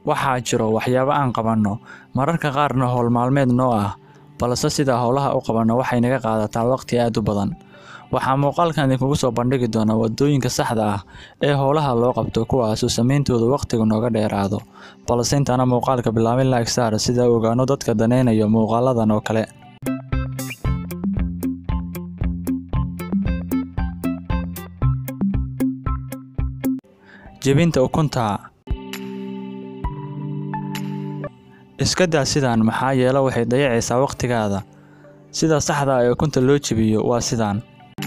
Waxaa jiro waxyaabo aan qabanno, mararka qaarna hawl maalmeed noo ah, balse sida hawlaha u qabanno waxay naga qaadataa waqti aad u badan. Waxaan muuqaalkan idinkugu soo bandhigi doonaa waddooyinka saxda ah ee hawlaha loo qabto kuwaasoo samayntooda waqtigu nooga dheeraado. Balse intaana muuqaalka bilaabin like saar si aan u ogaano dadka daneynaya muuqaaladan oo kale. Jebinta ukunta. Iska daa sidaan maxaa yeelay waxay dayacaysaa waqtigaada. Sida saxda ah ee ukunta loo jebiyo waa sidaan.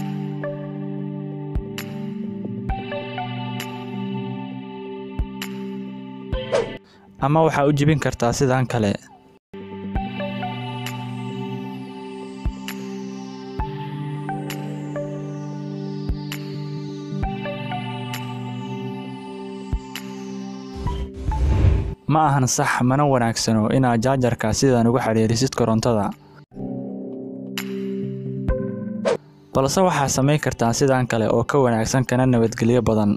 Ama waxaa u jebin kartaa sidaan kale. Ma ahan sax mana wanaagsano inaad jaajarka sidan ugu xiriirisid korontada. Balse waxaad samayn kartaa sidaan kale oo ka wanaagsan kana nabadgelyo badan.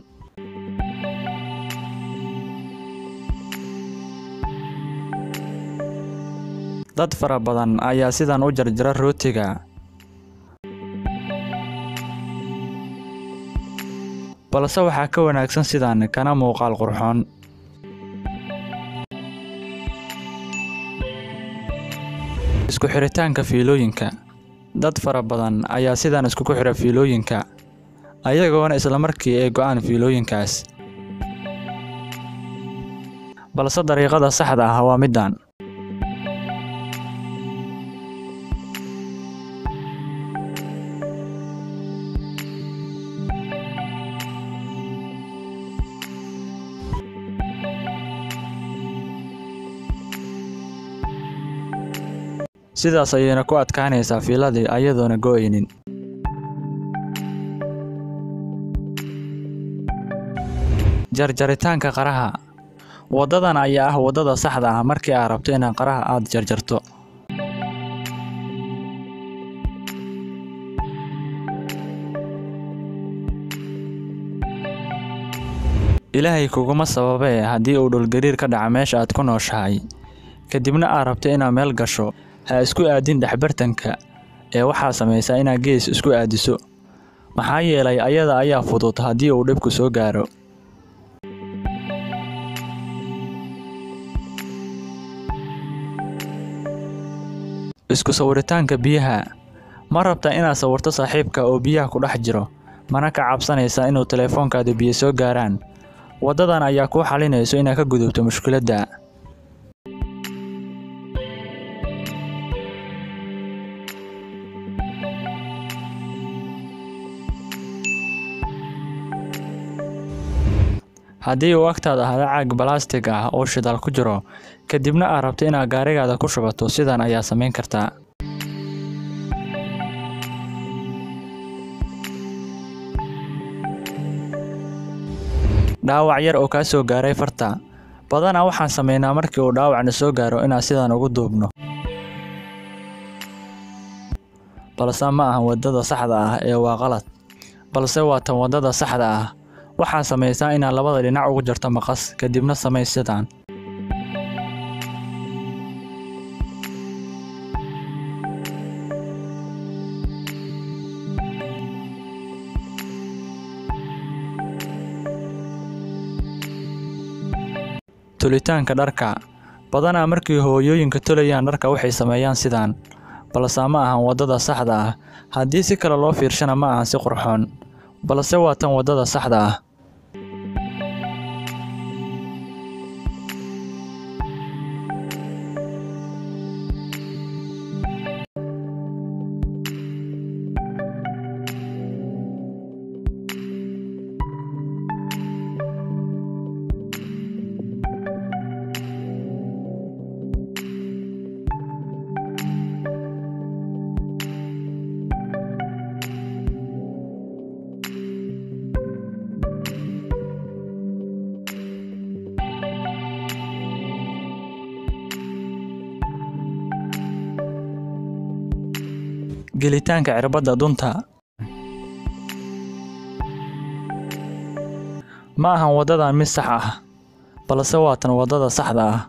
Dad fara badan ayaa sidan u jarjara rootiga. Balse waxaa ka wanaagsan sidaan kana muuqaal qurxoon. Isku xiritaanka fiilooyinka. Dad fara badan ayaa sidan iskugu xira fiilooyinka, ayagoona isla markii ay go'aan fiilooyinkaas. Balse dariiqada saxda ah waa midaan. Sidaas ayayna ku adkaanaysaa fiiladii ayadoona go'aynin. Jarjaritaanka qaraha. Waddadan ayaa ah waddada saxda ah markii aad rabto inaad qaraha aad jarjarto. Ilaahay kuguma sababee haddii uu dhul gariir ka dhaca meesha aad ku nooshahay, kadibna aad rabto inaad meel gasho, ha isku aadin dhexbartanka ee waxaad samaysaa inaad gees isku aadiso. Maxaa yeelay ayada ayaa fudud haddii uu dhibku soo gaaro. Isku sawiritaanka biyaha. Ma rabtaa inaad sawirto saaxiibka oo biyaha ku dhex jiro, mana ka cabsanaysaa inuu taleefankaada biyo soo gaaraan. Waddadan ayaa kuu xalinayso inaad ka gudubto mushkiladda. Haddii uu agtaada ahaado caag balaastig ah oo shidaal ku jiro, kadibna aad rabto inaad gaarigaada ku shubato, sidan ayaa samayn kartaa. Dhaawac yar oo kaa soo gaaray farta. Badanaa waxaan sameynaa markii uu dhaawacna soo gaaro inaan sidan ugu duubno. Balse ma ahan waddada saxda ah ee waa qalad. Balse waa tan waddada saxda ah. Waxaad samaysaa inaad labada dhinac uga jarto maqas, kadibna samee sidaan. Tulitaanka dharka. Badanaa markii hooyooyinka tolayaan dharka waxay sameeyaan sidaan. Balse ma ahan waddada saxda ah. Haddii si kale loo fiirshana ma ahan si qurxoon. Balse waa tan waddada saxda ah. gelitaanka cirbadda dunta ma ahan waddadan mid sax ah balse waa tan waddada saxda ah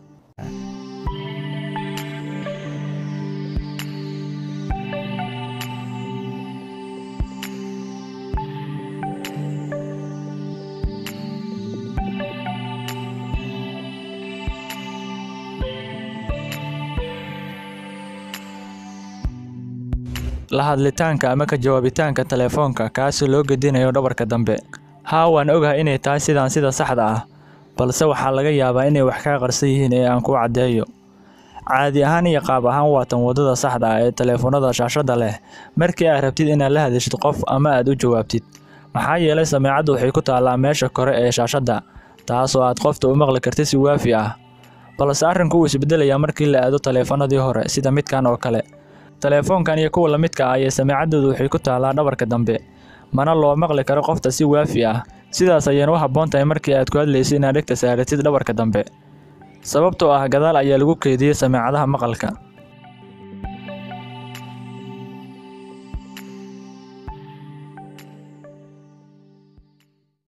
la hadlitaanka ama ka jawaabitaanka telefoonka kaasoo loo gedinayo dhabarka dambe haa waan ogahay inay tahay sidaan sida saxda ah balse waxaa laga yaabaa inay wax kaa qarsan yihiin ee aan ku caddeeyo caadi ahaan iyo qaab ahaan waa tan waddada saxda ah ee telefoonada shaashadda leh markii aad rabtid inaad la hadashid qof ama aad u jawaabtid maxaa yeelay sameecaddu waxay ku taallaa meesha kore ee shaashadda taasoo aad qofta u maqli kartid si waafi ah balse arrinku wuu isbedelayaa markii la aado taleefanadii hore sida midkan oo kale telefoonkan iyo kuwa la midka ah iyo sameecaddoodu waxay ku taallaa dhabarka dambe mana loo maqli karo qofta si waafi ah sidaas ayayna u habboon tahay markii aad ku hadlaysid inaad dhegta saaratid dhabarka dambe sababtoo ah gadaal ayaa lagu keydiyey sameecadaha maqalka